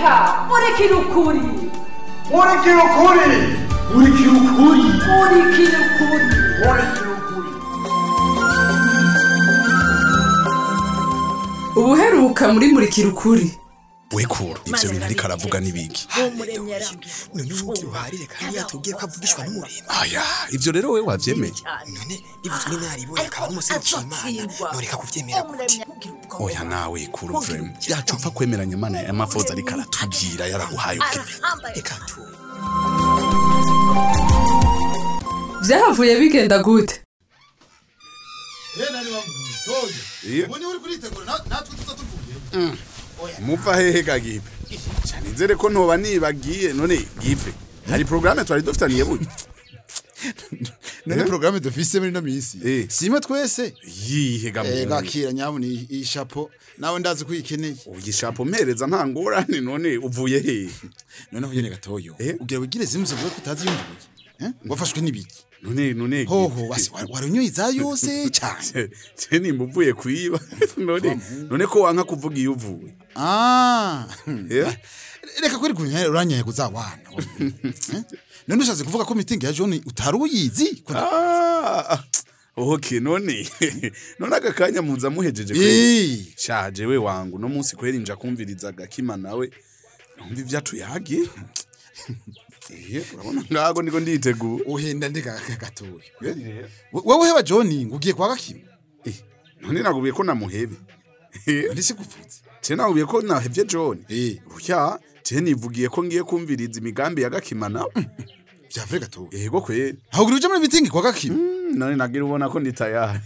reka murikira ukuri murikira ukuri murikira ukuri murikira ukuri murikira ukuri ubuheruka muri murikira ukuri wekura ivyo bintu ariko aravuga n'ibiki none ubugira uharire kandi yatubwiye ko avugishwa n'umurimo aya ivyo rero we wavyemeye none ivuzwe n'inaribonye akaba n'umuserukiye imana noreka kuvyemera gute oya nawe kura vrema yacu upfa kwemeranya imana y'amafoza ariko aratubwira yaraguhaye ubwenge reka tu vyahavuye bigenda gute Iyo. ubu niwe uri kuritegura na- natwe tuza tuvuye muva hehe gagipe cyane nzere ko ntoba nibagiye none gipe hari programme twari dufitaniye burya none porogaramu dufise muri ino minsi Eh. simwe twese yihe Eh, gamuntu gakira nyabuna iyi iyi shapo nawe ndazi ko uyikeneye ugishapo mpereza nta ngorane none uvuye hehe noneho nyene gatoyo Eh. ugira wigire zimwe zivuga ko utazi yumvuye Eh? ngo wafashwe n'ibiki none none hoho basi wa- warunyoye iza yose cyane se nimba uvuye kwiba none none ko wanka kuvuga iyo uvuye ah Eh? reka kweri kunya uranyaye kuzawana Eh? none ushatse kuvuga ko mitingi ya John utari uyizi Ko na- Ah, okay none none aka kanya muza muhejeje kweri Eh. shaje we wangu no munsi kweri nja kumviriza gakima nawe numva ivyacu yagiye Eh, urabona ngago niko nditegura uhenda ndega gatoya wowe heba John ngo ugiye kwa gakima Eh, none nagubiye ko namuhebe Eh, ndetse gupfutse je nagubiye ko nahevye John Eh. oya je nivugiye ko ngiye kumviriza imigambi ya gakima nawe byavure gatoya yego kweri ahubwo uje muri mitingi kwa gakima Mm, none nagira ubona ko ndi tayari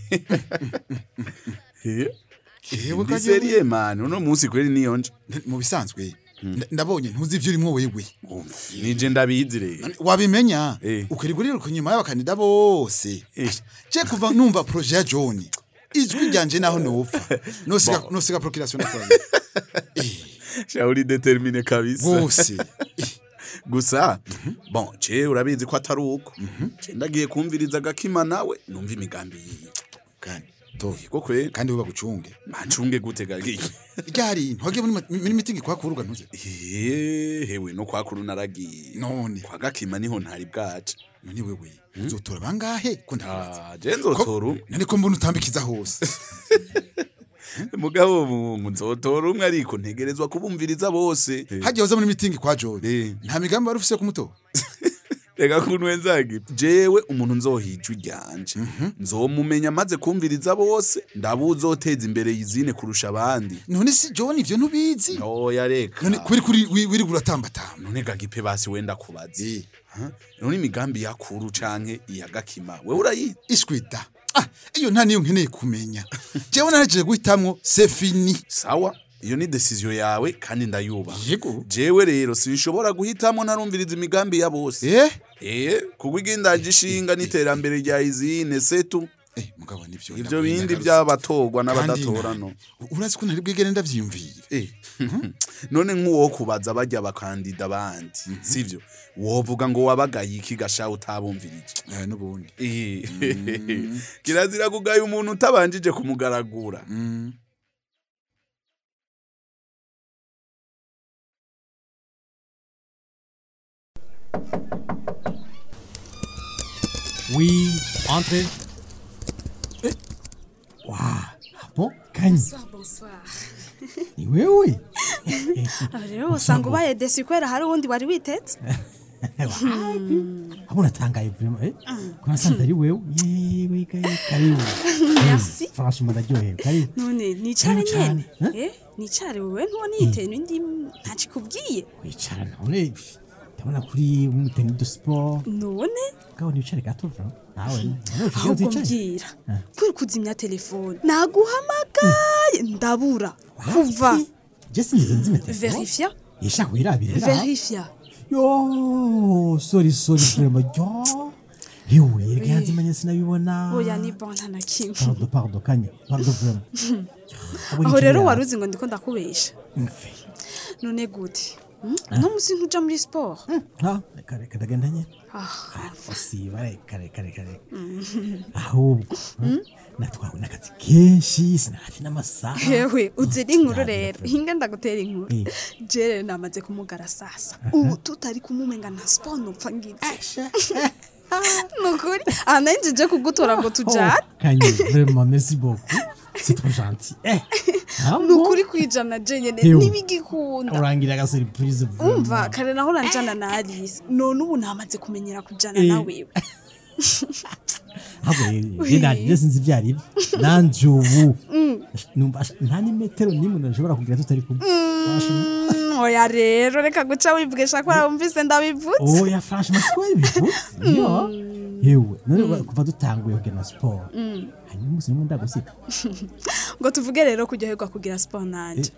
Eh, Ewe ndi kaje- seriye mani uno munsi kweri niyo nje mu bisanzwe nda- ndabonye ntuzi ivyo urimo wewe nije ndabizi rero None wabimenya Eh. ukarigurira ku nyuma y'abakandida bose Eh. je kuva numva projet ya John ijwi ryanje naho nopfa nosiga nosiga procreation nakora shauri determine kabisa bose gusa bon je urabizi ko atari uko je ndagiye kumviriza gakima nawe numva imigambi yiwe kandi toye yego kweri kandi we bagucunge macunge gute gagiye ryari ntoge muri ma- muri mitingi kwa kuruga ntuze Eh, hewe no kwa kuru naragiye none kwa gakima niho ntari bwaje none wewe uzotora bangahe ko ndabaza Ah, je nzotora umwe none ko mbona utambikiza hose mugabo mu nzotora umwe ariko ntegerezwa kubumviriza bose hagiye uza muri mitingi kwa John Eh. nta migambi wari ufise yo kumutora reka kuntu nzagi jewe umuntu nzohijwe ryanje nzomumenya maze kumviriza bose ndabuzoteza imbere yizine kurusha abandi none si John ivyo ntubizi oya reka none kuri kuri wi- wirigura utambatamba none gagipe basi wenda kubazi Eh. Ha? none imigambi yakuru canke iya gakima we urayizi ishwida ah iyo nta niyo nkeneye kumenya jewe naraje guhitamwo c'est fini sawa iyo ni decision yawe kandi ndayubaha yego jewe rero sinshobora guhitamo narumviriza imigambi ya bose eh eh kuko igindaje ishinga n'iterambere rya izine setu eh mugabo nivyo ivyo bindi by'abatorwa Kandi n'abadatora na- no urazi ko ntari bwigere ndavyiyumvira Eh, none nk'uwo kubaza bajya abakandida bandi sivyo wovuga ngo wabagaye iki gasha utabumvirije eh nubundi Eh, kirazira kugaya umuntu utabanjije kumugaragura Oui, entrez. Waouh, ah bon, Kanye, bonsoir ni wewe? aba rero usanga ubaye desi kubera hari uwundi wari witetse Hapo natangaye vraiment eh? Kuna sanza ari wewe? Yewe kayi karibu. Merci. Eh, Franchement ndaryohewe, karibu. none nicare Karibu cyane, nyene Eh, nicare wewe ntubona yiteye n'indi ntakikubwiye Wicara none ndabona kuri umuteni de sport. none Gaho ni wicare gato vraiment. Nawe. ahubwo mbwira kuri kuzimya telefone naguhamagaye ndabura kuva Jesse nize nzime telefone. verifia Yeshaka wirabire. verifia Yo, sorry sorry vraiment. Yo. Yewe, rega yanzimanye sinabibona. oya ni bon nta na kimwe Pardon, pardon, Kanye. Pardon vraiment. aho rero wari uzi ngo ndiko ndakubesha Mfe. none gute Hmm? no musi ntuja muri sport Ha, reka reka ndagenda nyine. Ah, usiba reka reka reka reka ahubwo natwawe n'akazi kenshi sinahafi n'amasaha hewe uzi n'inkuru Ndagira rero pe. hinga ndagutera inkuru Eh. je rero namaze kumugara sasa ubu tutari kumumenga nta siporo nupfa ngize nukuri aha nanjye kugutora ngo tujane kanye vraiment merci beaucoup c'est trop gentil eh ah bon? nukuri kwijana je nyene Hewe. ntibigikunda urangira aga surprise vraiment. umva kare naho uranjana na alice none ubu namaze kumenyera kujana Eh. na wewe ahubwo rero je nanje sinzi ibyo ari byo nanje ubu numva asha- nta n'imetero n'imwe nashobora kugira tutari kumwe Franchement. Mm, oya rero reka guca wibwesha ko wumvise ndabivutse oya franchement siko bivutse yo yewe none kuva dutanguye kugena siporo hanyuma umunsi nimwe ndagusiga ngo tuvuge rero kuryoherwa kugira siporo nanje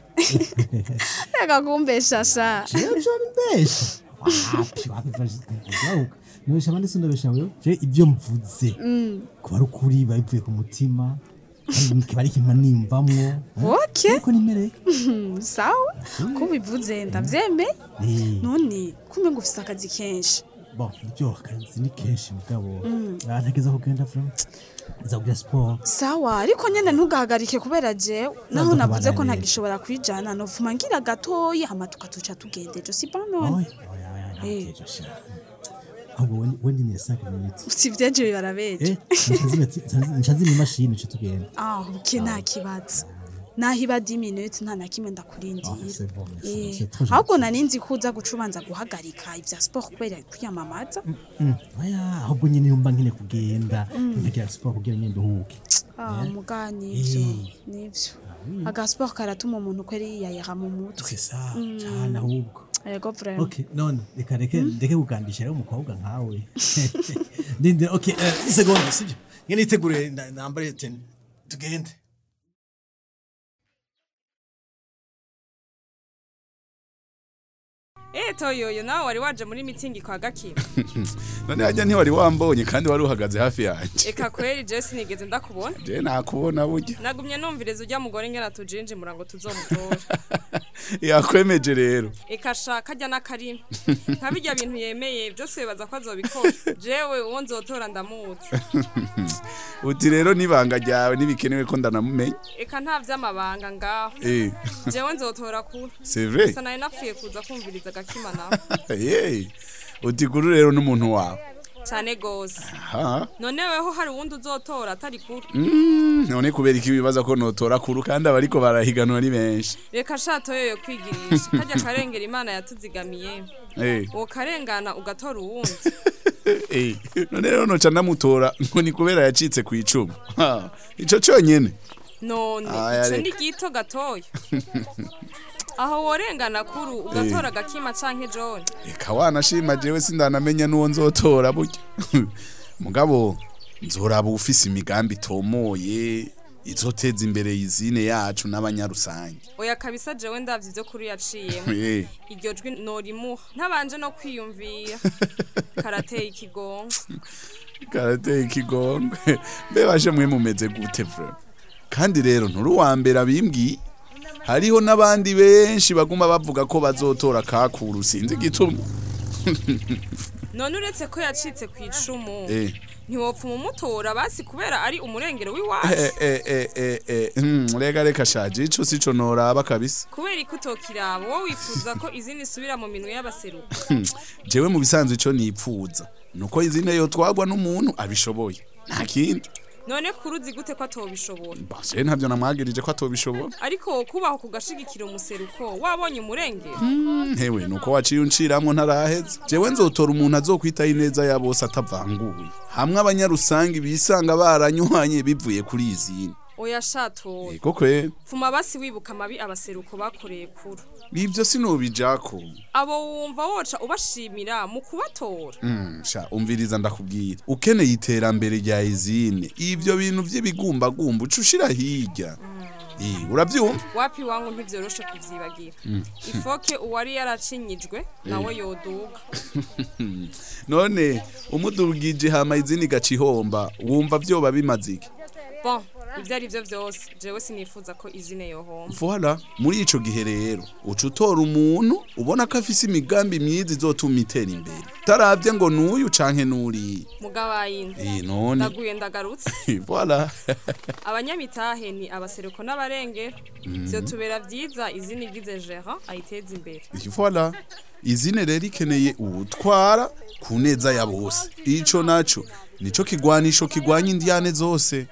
reka kumbeshasha jewe joni mbesha wapi wapi varuka nubesha abandi sindabesha wewe je ibyo mvuze kuba ari ukuri biba bivuye ku mutima kandi kiba ari ikintu nimvamwo okay ariko nimereka Mm, sawa ko ubivuze ndavyemeye Eh, none kumbe ngo ufise akazi kenshi bon ibyo akazi ni kenshi mugabo ntegeza kugenda vraiment nzakugira siporo sawa ariko nyene ntugahagarike kubera jewe naho Ntabwo navuze ko kabana ntagishobora kwijana novuma ngira gatoyi hama tukatuca tugende ejo si pas none oya oya oya Eh. ntakeje sha ahubwo we- we ndinire 5 minutes usivye je bibarabeje eh nshazima imashini uce tugenda ah uke nta kibazo naho iba 10 minutes nta na kimwe Ah, ndakurindira c'est bon, c'est bon, Eh, c'est trop ahubwo gentil. nari nzi ko uza guca ubanza guhagarika ivya sport kubera kwiyamamaza Mm, oya ahubwo nyine yumva nkine kugenda nkagira siporo kugira nyine nduhuke ah muga nivyo Eh. nivyo aga sport karatuma umuntu kweri yiyayira mu mutwe c'est ça cyane ahubwo yego vraiment okay none reka reke ndeke kugandisha rero umukobwa nkawe ndindira okay eh, isegonda sibyo ngene itegure nda- nambare teni tugende Eh toyoyo nawe wari waje muri mitingi kwa gakima none hajya ntiwari wambonye kandi wari uhagaze hafi yanjye eka kweri je sinigeze ndakubona je nakubona burya nagumye numviriza ujya mugore ngena tujinjimura ngo tuzomutora yakwemeje rero eka sha kajya n'akarima nka bijya bintu yemeye byose bibaza ko azobikora jewe uwo nzotora ndamuzi uti rero n'ibanga ryawe ntibikenewe ko ndanamumenya eka nta vy'amabanga ngaho eh jewe nzotora kure c'est vrai gusa nari napfuye kuza kumviriza gakima nawe Hey, uti kuri rero n'umuntu wawe cyane gose ha none weho hari uwundi uzotora atari kure Mm, none kubera iki bibaza ko notora kuru kandi abariko barahiganwa ari benshi reka sha toyoyo kwigirisha kajya karengera imana yatuzigamiye Eh, uwo karengana ugatora uwundi eh, none rero noca ndamutora ngo ni kubera yacitse ku icumu Ha, ico conyene none Aya, ico ni reka. gito gatoya aho worengana kuru ugatora agakima canke jone reka wanashima jewe sindanamenya n'uwo nzotora burya mugabo nzoraba ufise imigambi itomoye izoteza imbere izine yacu n'abanyarusange oya kabisa jewe ndavye ivyo kuri yaciyemo Eh, iryo jwi norimuha ntabanje no kwiyumvira karateye ikigongo karateye ikigongwe mbe baje mwe mumeze gute vre kandi rero nturi uwa mbere abimbwiye hariho n'abandi benshi baguma bavuga ko bazotora kakuru sinzi igituma none uretse ko yacitse ku icumu Eh. ntiwopfa umumutora basi kubera ari umurengero w'iwacu Eh, eh, eh, eh, eh, hmm, reka reka shaje ico sico noraba kabisa kubera ko utokiraba wowe wifuza ko izindi isubira mu minwe y'abaseruka jewe mu bisanzwe ico nipfuza nuko izine yo twagwa n'umuntu abishoboye nta kindi none kuruzi gute ko atobishobora base ntavyo namwagirije ko atobishobora ariko kubaho kugashigikira umuseruko wabonye umurengero hewe nuko waciye unciramwo ntaraheze jewe nzotora umuntu azokwitaho ineza ya bose atavanguye hamwe abanyarusangi bisanga baranyuhanye bivuye kuri izine oya shatoye ego kwe fuma basi wibuka amabi abaseruko bakoreye kuru ivyo sinobijako abo wumva woca ubashimira mu kubatora Mm, sha umviriza ndakubwira ukeneye iterambere rya izine ivyo bintu vy'ibigumbagumba uca ushira hirya Eh, uravyumva wapi wangu ntivyoroshe kuvyibagira ifoke uwari yaracinyijwe nawe yoduga none umudugije hama izini gaca ihomba wumva vyoba bimaze iki bon ibyo ari byo byose jewe sinifuza ko izine yohomba Voilà, muri ico gihe rero uca utora umuntu ubona ko afise imigambi myiza izotuma itera imbere taravye ngo nuyu canke nuriya mugabanyine Eh, none ndaguye ndagarutse voilà abanyamitahe ni abaseruko n'abarengero byo tubera byiza izina igize gerant ayiteza imbere voilà izine rero ikeneye uwutwara ku neza ya bose ico naco nico kigwanisho kigwanya indiyane zose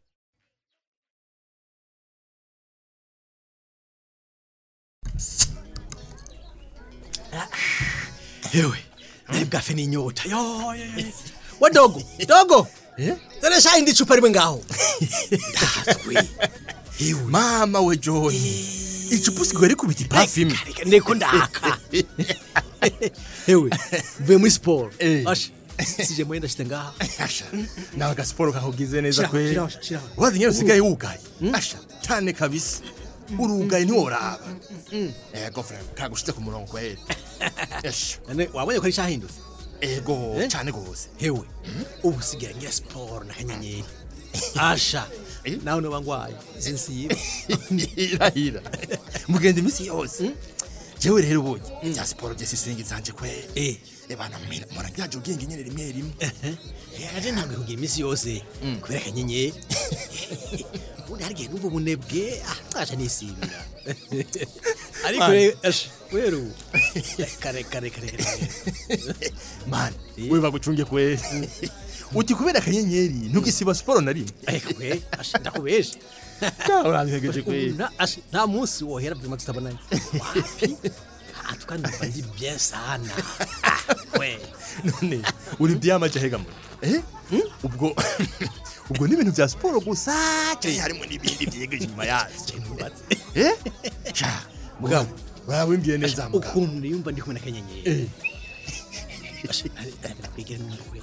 Ewe, naye bwafe ni inyota. Yo, yo, yo. Wa dogo, dogo. Eh? Zana shayi ndi chupa rimwe ngaho. Ndatwe. Ewe. mama we john icupa usigaye rikubita ipafime Ndeko ndaka. Ewe, mvuye muri sport. Eh. Asha. Sije mwenda shite ngaha. asha nawe agasiporo kahugize neza Shira, kwe shira, shira. urazi nyine usigaye wugaye asha cyane kabisa urugaye ntiworaba ego frere kagushize ku murongo kwera asha Nane wabonye ko ari shahindutse. ego Eh? cyane gose Ewe, ubu sigaye ngira sport na kanyenyeri. Asha. Nawe no bangwaye. Sinsiba. irahira mugenda iminsi yose jewe rero ubonye bya siporo bye sisingi zanje kwe Eh. ebana mpora ryaje ubwenge nyine rimwe rimwe yaje ntabwo kugira iminsi yose kubera akanyenyeri ubundi hari igihe numva ubunebwe ah ntaje nisibira ariko Man. rero asha rero ubu kare kare kare kare mani we bagucunge kwe uti kubera akanyenyeri ntugisiba siporo na rimwe ariko kwe asha ndakubesha urantegeje kwe Ubu na- asha, nta munsi wohera vyuma tutabonanye wapi Ah, tukanumva ndi bien sana Ah, we none uri byamaje hega mu eh ubwo ubwo ni ibintu bya siporo gusa cyane harimo n'ibindi byegeje inyuma yazo eh sha mugabo urawimbye neza mugabo ukuntu niyumva ndi kumwe na kanyenyeri eh asha kwigera numva kwe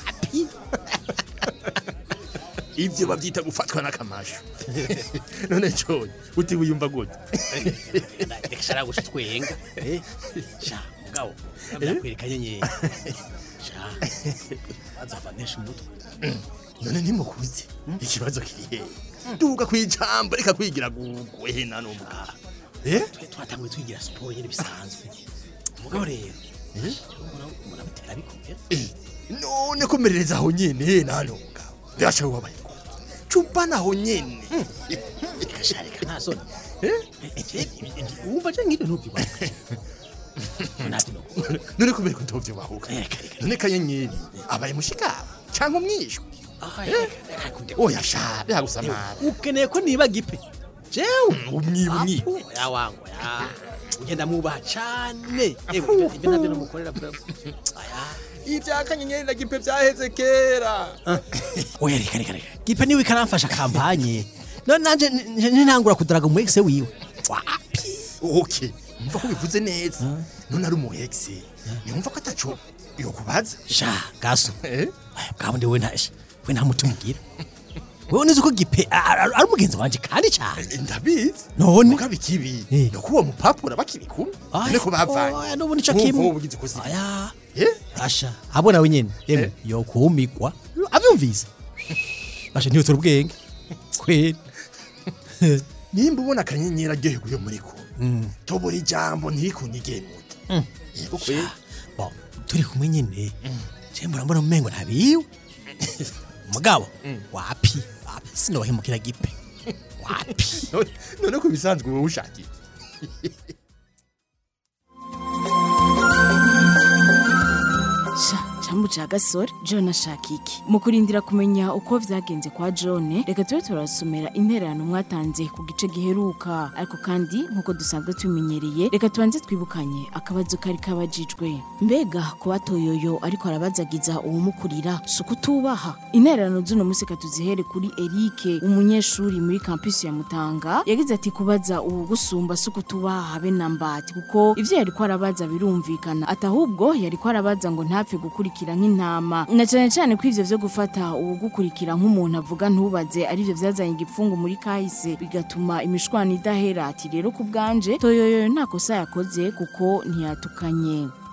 ibyo babyita gufatwa n'akamashu none cyo uti wiyumva gute reka shara gusa twenga eh sha mugabo ndakwereka nyenyeri sha azavanesha umutwe none ntimukuze ikibazo kiri he duga kwijambo reka kwigira gugwe nano mugabo eh twe twatanguye twigira siporo nyine bisanzwe mugabo rero murabitera bikomera none komerereza aho nyene nano mugabo birashoboka wabaye cupa naho nyene reka sha reka nta soni wumva je nk'ibyo ntubyibona ntabyo no none kubera ko ntovyo bahuka none kanyenyeri abaye mushikabo cyangwa umwishwa oya sha byagusamara ukeneye ko niba gipe jewe umwiba umwiba Apu, ya wangu ya ugenda mwubaha cane ewe ibyo nabyo namukorera bravo aya ibya kanyenyeri na gipe byaheze kera oya reka reka reka gipe niwe ikaramfasha kampanye none nanje ntangura kudaraga mu exe wiwe wapi okay umva ko bivuze neza none ari umu ex yumva ko ataco yokubaza sha gaso eh bwabo ndi we ntashe we nta mutima ugira wewe nizi ko gipe a- a- ari umugenzi wanje kandi cyane ndabizi none mugabo ikibi Eh. no kuba mupapura bakiri kumwe none ko bavanye oya n'ubu nico Nk'uko kimwe ubugize ukoze aya eh asha abo nawe nyene emwe yo kumigwa avyumvise asha ntiyotora ubwenge kweli nimba ubona akanyenyeri aryohewe iyo muri kumwe tobora ijambo ntirikunyigemuke yego kwe bo turi kumwe nyene je murambona mumengo ntabiwe mugabo wapi wapi sinohemukira gipe wapi None- none ko bisanzwe wowe ushakira sha cambu ca gasore john ashaka iki mu kurindira kumenya uko vyagenze kwa john reka tube turasomera intererano mwatanze ku gice giheruka ariko kandi nk'uko dusanzwe tubimenyereye reka tubanze twibukanye akabazo kari kabajijwe mbega kuba toyoyo ariko arabazagiza uwumukurira si ukutubaha intererano z'uno musi tuzihere kuri erike umunyeshuri muri kampisi ya mutanga yagize ati kubaza uwugusumba si ukutubaha habe na mbati kuko ivyo yariko arabaza birumvikana ati ahubwo yariko arabaza ngo ntapfe gukurikira nk'intama na cane cane ko ivyo vyo gufata uwugukurikira nk'umuntu avuga ntubaze arivyo vyazanye igipfungu muri kahise bigatuma imishwana idahera ati rero ku bwanje toyoyo nta kosa yakoze kuko ntiyatukanye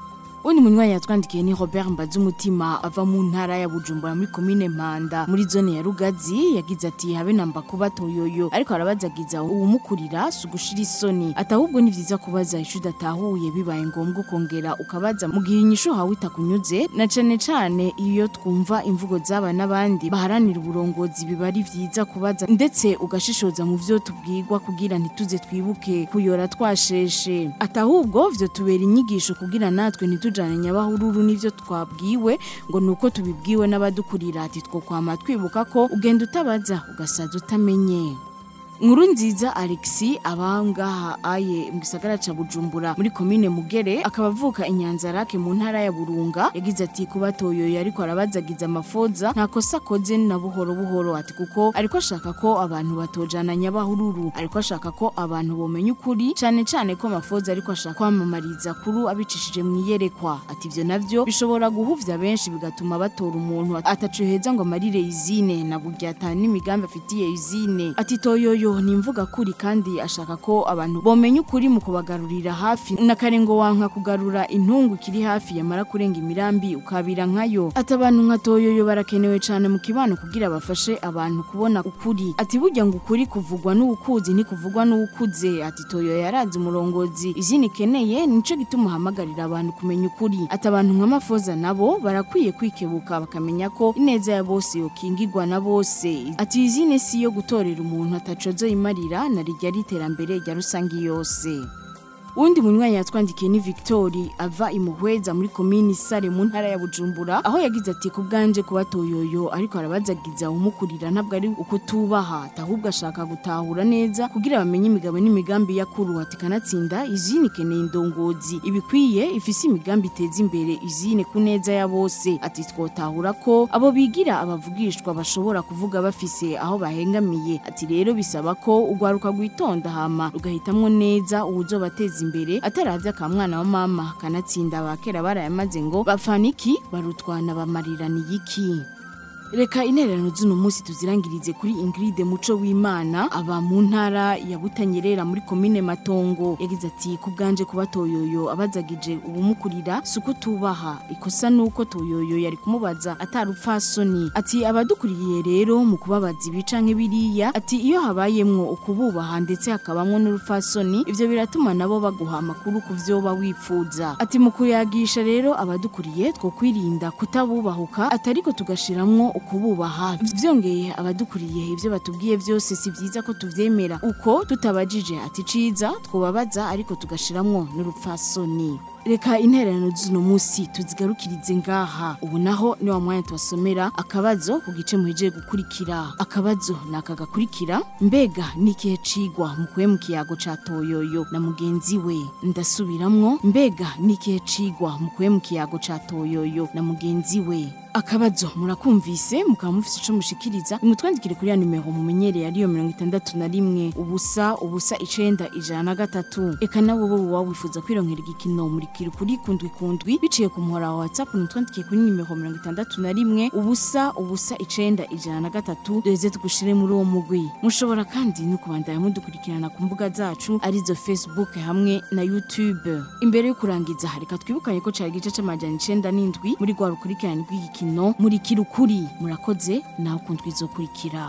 undi munywanyi yatwandikiye ni Robert Mbazumutima ava mu ntara ya Bujumbura muri komine Mpanda muri zone ya Rugazi yagize ati habe namba kuba toyoyo ariko arabazagiza uwumukurira sugushira isoni atahubwo ni vyiza kubaza ishu datahuye bibaye ngombwa ukongera ukabaza mu gihe inyishu hawe itakunyuze na cane cane iyo twumva imvugo zaba n'abandi baharanira uburongozi biba ari vyiza kubaza ndetse ugashishoza mu vyo tubwirwa kugira ntituze twibuke kuyora twasheshe atahubwo vyo tubera inyigisho kugira natwe ntitujane nyabahururu n'ivyo twabwiwe ngo nuko tubibwiwe n'abadukurira ati two kwama twibuka ko ugenda utabaza ugasaza utamenye Nkuru nziza Alexi abangaha aye mu gisagara ca Bujumbura muri komine Mugere akaba avuka inyanzarake mu ntara ya Burunga yagize ati kuba toyoyo ariko arabazagiza amafoza nta kosa akoze na buhoro buhoro ati kuko ariko ashaka ko abantu batojana nyabahururu ariko ashaka ko abantu bomenya ukuri cane cane ko amafoza ariko ashaka kwamamariza kuru abicishije mu iyerekwa ati ivyo navyo bishobora guhuvya benshi bigatuma batora umuntu ataco heza ngo amarire izine na burya ata n'imigambi afitiye izine ati toyoyo ni imvuga kuri kandi ashaka ko abantu bomenya ukuri mu kubagarurira hafi na kare ngo wanka kugarura intungu kiri hafi yamara kurenga imirambi ukabira nkayo ati abantu nka toyoyo barakenewe cyane mu kibano kugira bafashe abantu kubona ukuri ati burya ngo ukuri kuvugwa n'uwukuzi ntikuvugwa n'uwukuze ati toyoyo yarazi umurongozi izindi ikeneye nico gituma uhamagarira abantu kumenya ukuri ati abantu nka mafoza nabo barakwiye kwikebuka bakamenya ko ineza ya bose yokingirwa na bose ati izine si yo gutorera umuntu atacozo imarira na rijya riterambere rya rusange yose Undi munywanyi yatwandikiye ni Victori ava imuhweza muri komini Sare mu ntara ya Bujumbura aho yagize ati ku bwanje kuba toyoyo ariko arabazagiza umukurira ntabwo ari uko tubaha ahubwo ashaka gutahura neza kugira bamenye imigabo n'imigambi yakuru ati kanatsinda izini keneye indongozi ibikwiye ifise imigambi iteza imbere izine ku neza ya bose ati twotahura ko abo bigira abavugishwa bashobora kuvuga bafise aho bahengamiye ati rero bisaba ko ugwaruka gwitonda hama ugahitamwo neza uwuzobateza imbere ataravye akamwana wa mama kanatsinda abakera barayamaze ngo bapfana iki barutwana bamarirana iki Reka intererano z'uno munsi tuzirangirize kuri Ingrid Muco w'Imana aba mu ntara ya Butanyerera muri komine Matongo yagize ati ku bwanje kuba toyoyo abazagije ubumukurira suko tubaha ikosa nuko toyoyo yari kumubaza atarupfasoni ati abadukuriye rero mu kubabaza ibica nk'ibiriya ati iyo habayemwo ukububaha ndetse hakabamwo n'urupfasoni ivyo biratuma nabo baguha amakuru ku vyo ba wifuza ati mu kuyagisha rero abadukuriye two kwirinda kutabubahuka atariko tugashiramwo ukububaha vyongeye abadukuriye ivyo batubwiye vyose si vyiza ko tuvyemera uko tutabajije ati ciza twobabaza ariko tugashiramwo n'urupfasoni reka intererano z'uno munsi tuzigarukirize ngaha ubu naho ni wa mwanya tubasomera akabazo ku gice muhejeje gukurikira akabazo ni aka gakurikira mbega ni ikihe cigwa mukuye mu kiyago ca toyoyo na mugenzi we ndasubiramwo mbega ni ikihe cigwa mukuye mu kiyago ca toyoyo na mugenzi we akabazo murakumvise mukaba mufise ico mushikiriza nimutwandikire kuri ya nimero mumenyereye ariyo mirongo itandatu na rimwe ubusa ubusa icenda ijana na gatatu eka nawe wowe waba wifuza kwironkera igikino murikira kuri kundwi kundwi biciye ku muhora wa whatsapp nimutwandikiye kuri nimero mirongo itandatu na rimwe ubusa ubusa icenda ijana na gatatu duheze tugushire muri uwo mugwi mushobora kandi no kubandanya mudukurikirana ku mbuga zacu arizo facebook hamwe na youtube imbere yo kurangiza reka twibukanye ko cari igice c'amajana icenda n'indwi muri rwa rukurikirane rw'igikino murikino murikira ukuri murakoze nawe ukundwa izokurikira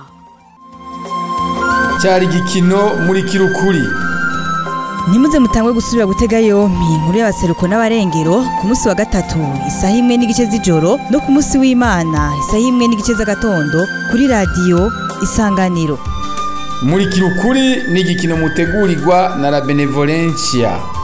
cyari igikino murikira ukuri ntimuze mutangwe gusubira gutega yompi inkuru y'abaseruko n'abarengero ku munsi wa gatatu isaha imwe n'igice z'ijoro no ku munsi w'imana isaha imwe n'igice z'agatondo kuri radiyo isanganiro murikira ukuri ni igikino mutegurirwa na la benevolencia